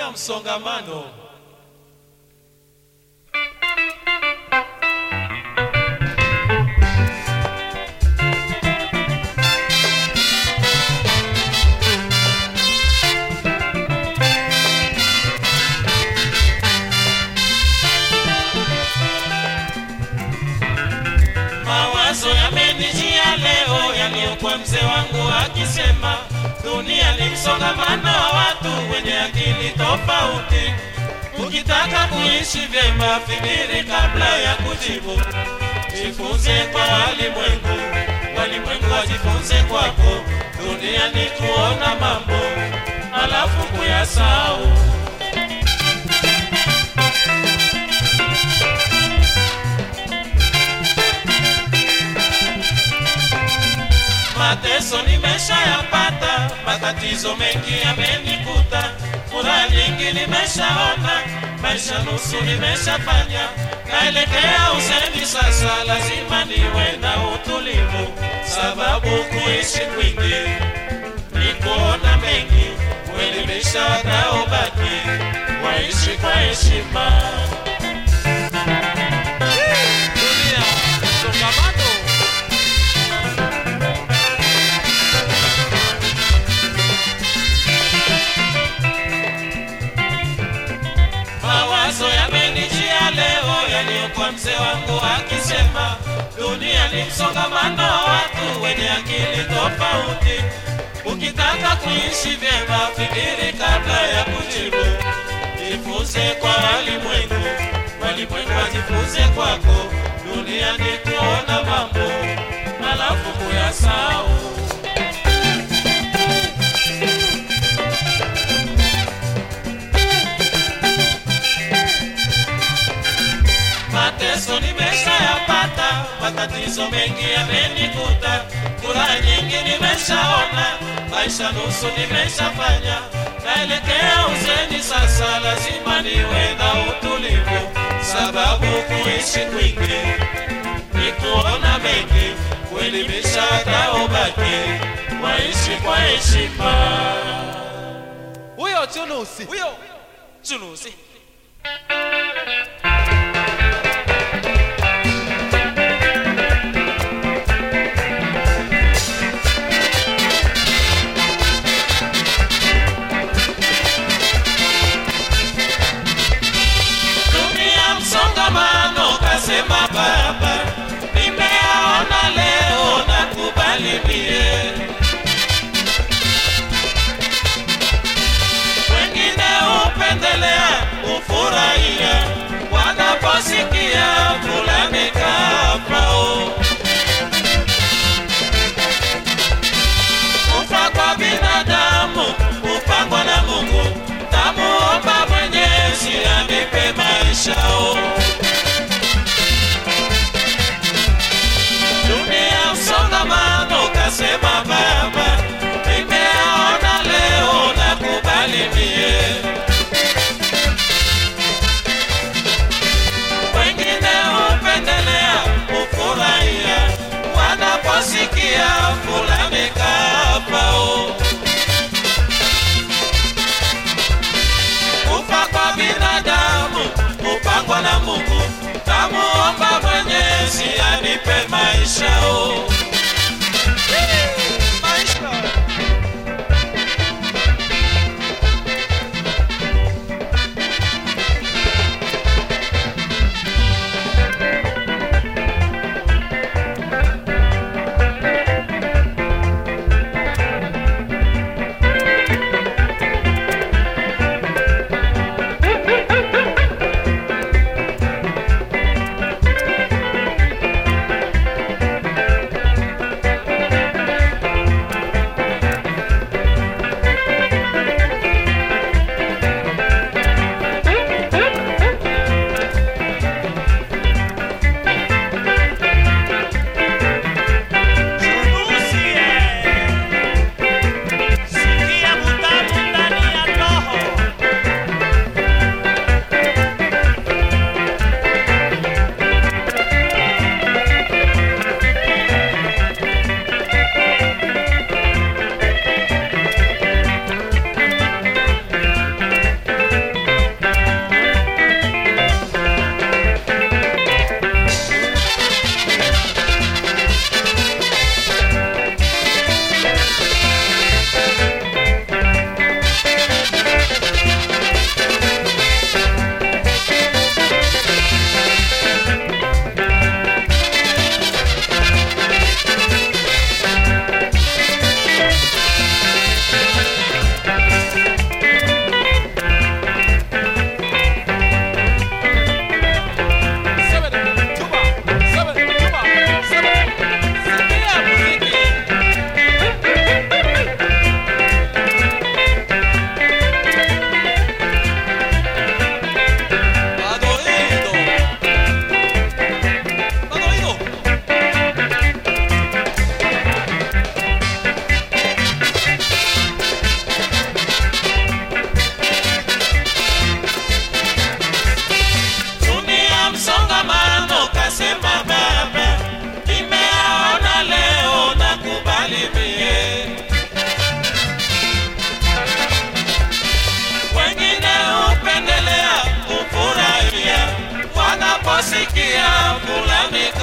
dunia msongamano. Mawazo yamenijia leo yaliyokuwa mzee wangu akisema, dunia ni msongamano wa watu wenye akili tofauti. Ukitaka kuishi vyema, fikiri kabla ya kujibu. Jifunze kwa walimwengu, walimwengu wajifunze kwako. Dunia ni kuona mambo alafu kuyasahau. Mateso nimeshayapata, matatizo mengi yamenikuta, furaha nyingi nimeshaona, maisha nusu nimeshafanya, naelekea uzeni sasa, lazima niwe na utulivu, sababu kuishi kwingi ni kuona mengi, kuelimisha wanaobaki, waishi kwa heshima. Dunia, msongamano. Mawazo yamenijia leo yaliyokuwa mzee wangu akisema, dunia ni msongamano wa watu wenye akili tofauti. Ukitaka kuishi vyema, fikiri kabla ya kujibu. Jifunze kwa walimwengu, walimwengu wajifunze kwako. Dunia ni kuona mambo alafu kuyasahau. mateso nimeshayapata, matatizo mengi yamenikuta, furaha nyingi nimeshaona, maisha nusu nimeshafanya, naelekea uzeni sasa, lazima niwe na utulivu, sababu kuishi kwingi ni kuona mengi, kuelimisha wanaobaki, waishi kwa heshima. huyo chunusi Huyo chunusi dunia msongamano, kasema baba, nimeaona leo na kubali mie. Wengine hupendelea kufurahia wanaposikia fulani kafao. Kufa kwa binadamu kupangwa na Mungu, tamuomba Mwenyezi anipe maishao. Dunia msongamano, kasema baba, nimeaona leo na kubali mie. Wengine hupendelea kufurahia wanaposikia fulani kafao. Kufa kwa binadamu kupangwa na Mungu, tamuomba Mwenyezi anipe maishao. maisha mie. Wengine hupendelea kufurahia wanaposikia fulani